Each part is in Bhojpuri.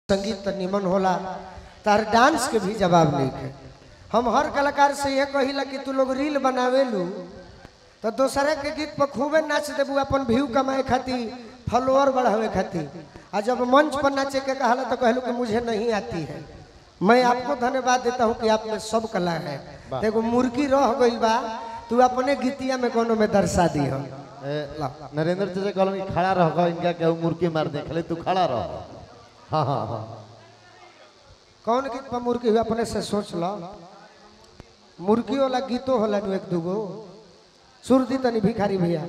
संगीत तो निमन होला तार डांस के भी जवाब नहीं है हम हर कलाकार से ये कहिला कि तू लोग रील बनावेलू तो दूसरे के गीत पर खूबे नाच देबू अपन व्यू कमाए खातिर फॉलोअर बढ़ावे खातिर आ जब मंच पर नाचे के कहला तो कहलू कि मुझे नहीं आती है मैं आपको धन्यवाद देता हूँ कि आप में सब कला है देखो मुर्गी रह गई बा तू अपने गीतिया में कोनो में दर्शा दी हो ए, नरेंद्र चाचा कहलन कि खड़ा रह इनका केहू मुर्गी मार दे खाली तू खड़ा रह हाँ हाँ हाँ कौन गीत पर मुर्गी हुआ अपने से सोच लो मुर्गी वाला गीतो होला नु एक दूगो सुर दी तनी भिखारी भैया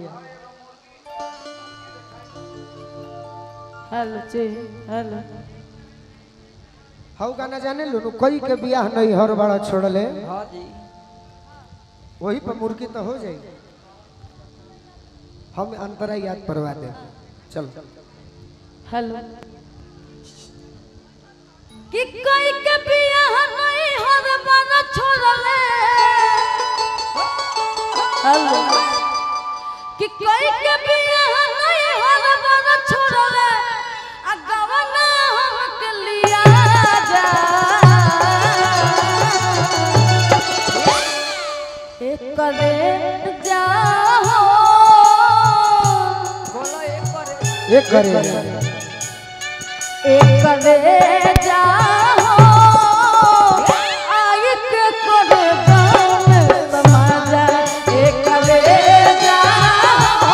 हेलो जी हेलो हऊ गाना जाने लो नु कोई के बियाह नहीं हर बड़ा छोड़ले हाँ जी वही पर मुर्गी तो हो जाई हम अंतरा याद परवा दे चल हेलो कि कोई के बियाह नहीं हर बना छोड़ले हेलो कि कोई के बियाह नहीं हर बना छोड़ले आ गवना हमके लिया जा एक करे जाओ बोलो एक करे एक करे एक करे जाओ आई के करे गाँव में समाजा एक करे जाओ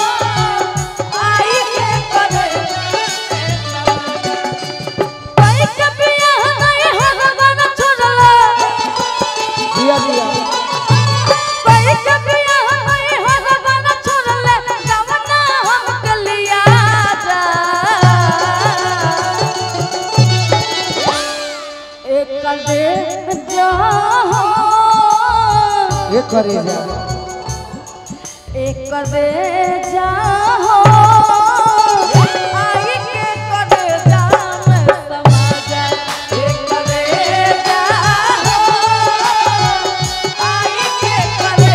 आई के करे कोई के बियाह नहीं हर बना छोड़ला दिया दिया कोई के बियाह नहीं हर बना छोड़ला गवना हमके लिया जा एक दे जाओ एक करे जा एक दे जाओ आई के करे जाम समाज एक दे जाओ आई के करे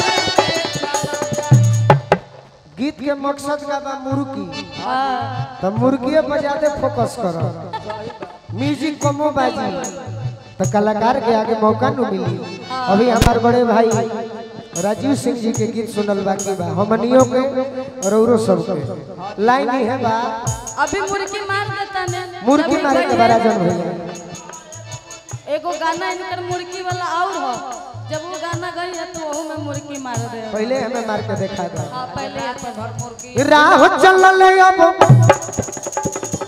गीत के मकसद का बा मुर्गी जाम तो मुर्गिए पर ज्यादा फोकस करो म्यूजिक कमो बाजी तो कलाकार के आगे मौका न मिली अभी हमारे बड़े भाई राजीव सिंह जी के गीत सुनल बाकी बा हमनियों के और औरो सब के लाइन ही है बा अभी मुर्गी मार देता ने मुर्गी जब मारे के कोई बड़ा है- जन भैया एगो गाना इनकर मुर्गी वाला और हो जब वो गाना गई है तो वहू में मुर्गी मार दे पहले हमें मार के देखा था हाँ पहले अपन घर मुर्गी राह चलल अब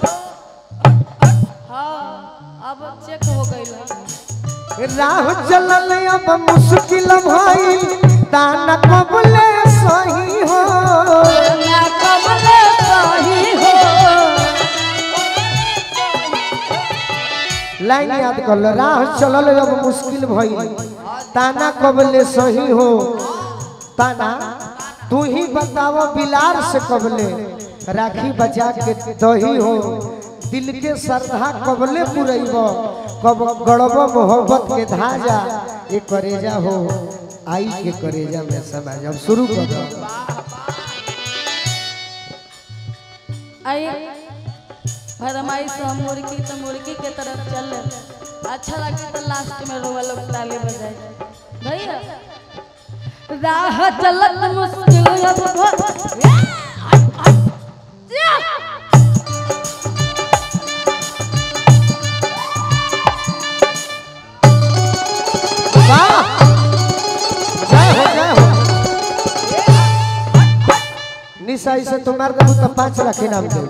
हाँ अब चेक हो गई राह चलल अब मुश्किल भइल दाना कबले सही हो ना कबले सही हो लाइन याद कर लो राह चलल अब मुश्किल भइल ताना कबले सही हो ताना तू ही बताओ बिलार से कबले राखी बचा के दही हो दिल के श्रद्धा कबले पुरैब कब गड़ब मोहब्बत के धाजा ये करेजा हो आई के करेजा में समाज अब शुरू कर दो आई फरमाइश हम मुर्गी तो मुर्गी के तरफ चल अच्छा लगे तो लास्ट में रोवा लोग ताली बजाए भैया राह चलत मुश्किल अब भ- वाह जय हो जय हो निशा इसे तुम मार दो तो पाँच लाख इनाम दे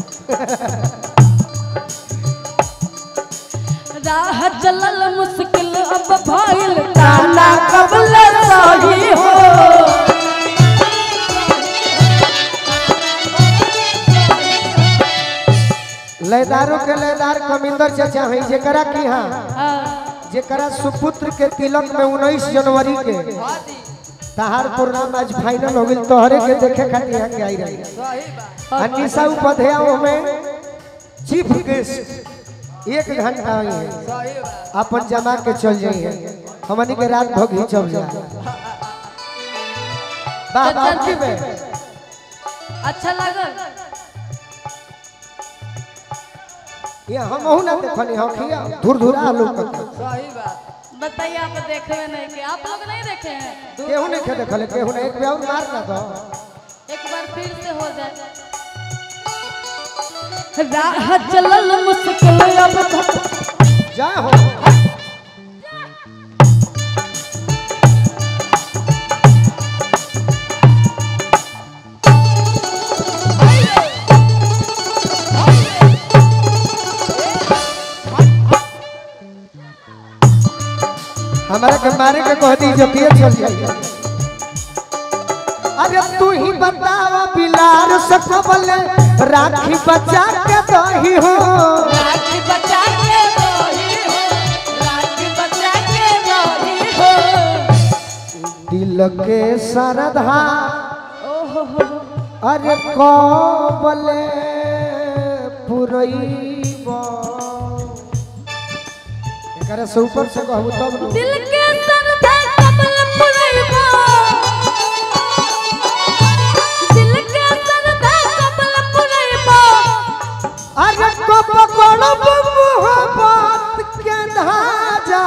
राह चलल मुश्किल अब भइल ताला कबल सही हो लयदारों के लयदार कमिंदर चाचा है जेकरा की हाँ हाँ, जेकरा सुपुत्र के तिलक में उन्नीस जनवरी के तहार प्रोग्राम आज फाइनल हो गई तोहरे के देखे खातिर यहाँ के आई रही आ निशा उपाध्याय में चीफ गेस्ट एक घंटा आई है अपन जमा के चल जाइए हमनी के रात भग ही चल जाए बाबा आपकी में अच्छा लगल ये हम ना देखनी हो खिया धुर धुरा लोग सही बात बताइए आप देखे हुए नहीं कि आप लोग नहीं देखे हैं केहू नहीं खे देखले केहू नहीं एक बेउर मार ना दो एक बार फिर से हो जाए राह चलल मुश्किल अब तक जा हो हमारे के मारे के कह दी जो पिए चल जाइए अरे तू ही बतावा बिलार सकबल राखी बचा के दही हो राखी बचा के रही हो राखी बचा के रही हो दिल के सरधा ओहो हो अरे कबले पुरैब एकरा से ऊपर से कहबू तब नु। दिल के सरधा कमल पुरैबो दिल के सरधा कमल पुरैबो अरे कब गड़ब मोहब्बत के धाजा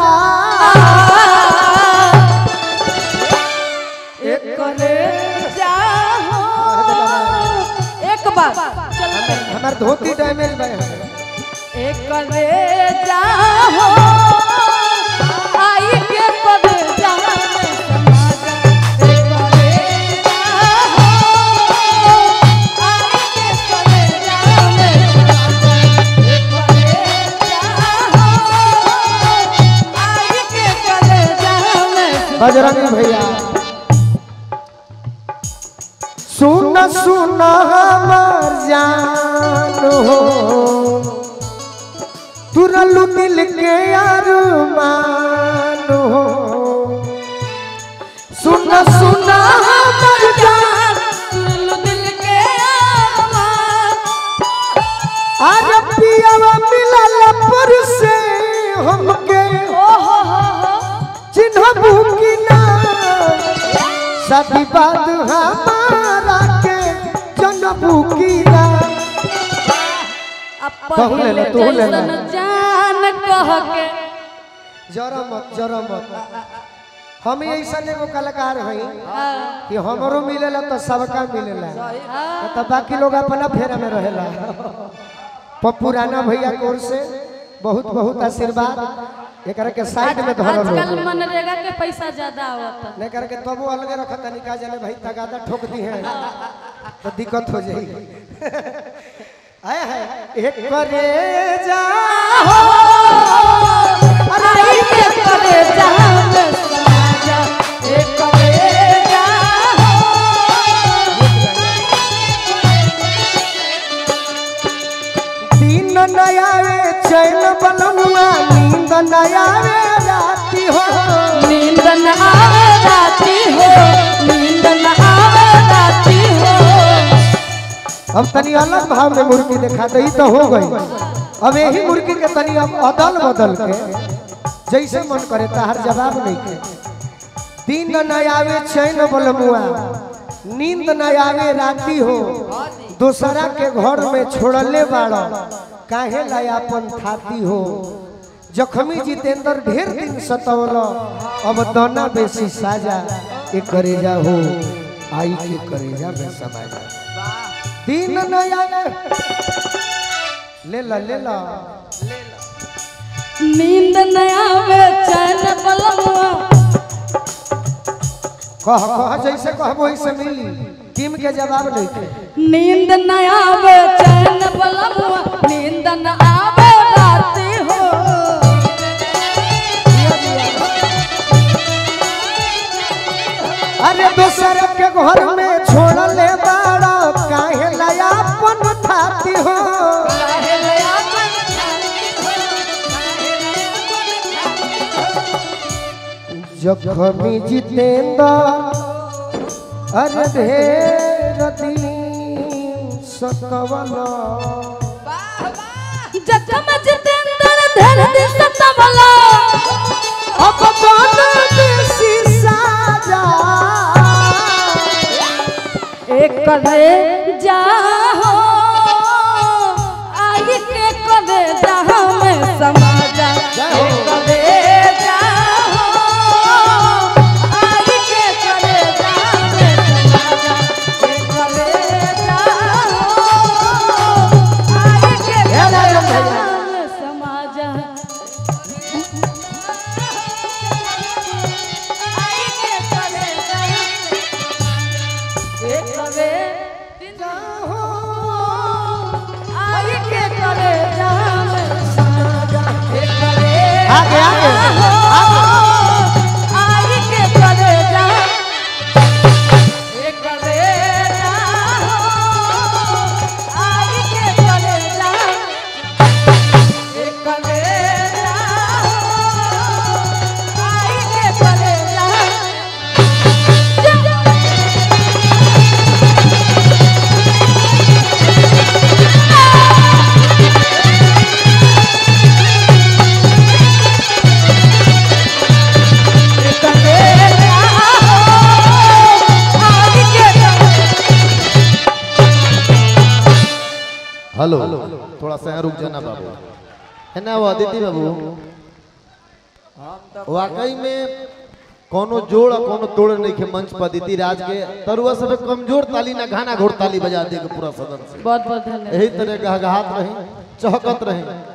करे जाहो एक बार चल हमार धोती डैमेज बा एक करे जाहो आई के करे जाहो एक करे जाहो आई के करे जाहो एक करे जाहो आई के करे जाहो बजरंग भैया सुन सुन हमर जान हो तुरलू दिल के अरमान हो सुन सुन हमर जान सुन लो दिल के आवाज अरे पियावा मिलल पर से हमके ओ हो हो हो चिन्हबू की ना सदी बात हमारा के जनबू की ना तहु ले ला, तहु ले ला। जैसन जान कह के जरा मत जरा मत हम ऐसा एगो कलाकार हई कि हमरो मिलेला तो सबका मिलेला तो बाकी लोग अपना फेरा में रहेला प- पुराना भैया की ओर से बहुत बहुत आशीर्वाद एकरा के साइड में धरल आजकल लोग मनरेगा के पैसा ज्यादा आवता नहीं करके तबो अलगे रखत तनी का जाने भाई तगादा ठोक दी है तो दिक्कत हो जाएगी आया है एक करे जा आई के करे जान समाजा एक करे जाहो दिन नयावे चैन बनमुआ नींद नयावे राती हो नींद न आवे राती हो नींद न आवे राती हो अब तनी अलग भाव में मुर्गी देखा दई तो हो गई अब यही मुर्गी के तनी अब अदल बदल के जैसे मन करे ताहर जवाब नहीं के दिन न आवे चैन बलमुआ नींद न आवे राती हो दूसरा के घर में छोड़ले बाड़ काहे लायापन थाती हो जखमी जितेंद्र ढेर दिन सतौल अब दाना बेसी साजा ए करेजा हो आई के करेजा में समाजा दिन नया ले ला ले ला नींद न आवे चैन बलमुआ कह कह जैसे कहबो वैसे मिली टीम के जवाब नहीं के नींद न आवे चैन बलमुआ नींद न आवे राती हो अरे दूसर के घर में छोड़ ले बाड़ा काहे लाया अपन थाती हो काहे लया मन खाती हो जखमी जितेंद्र अरे ढेर दिन सतवल जखम जितेंद्र धर दिस तबला अब बन देसी साजा एक करे जाहो आई के करे जा आगे, आगे, आई के करे जा ए करे जा आई के करे जा ए करे जा आई के करे जा हेलो थोड़ा सा यहाँ रुक जाना बाबू है ना वो अदिति बाबू वाकई में कोनो जोड़ और कोनो तोड़ नहीं के मंच पर अदिति राज के तरुआ सब कमजोर ताली ना घाना घोड़ ताली बजा दे के पूरा सदन से बहुत बहुत धन्यवाद यही तरह गहगहात रही चहकत रही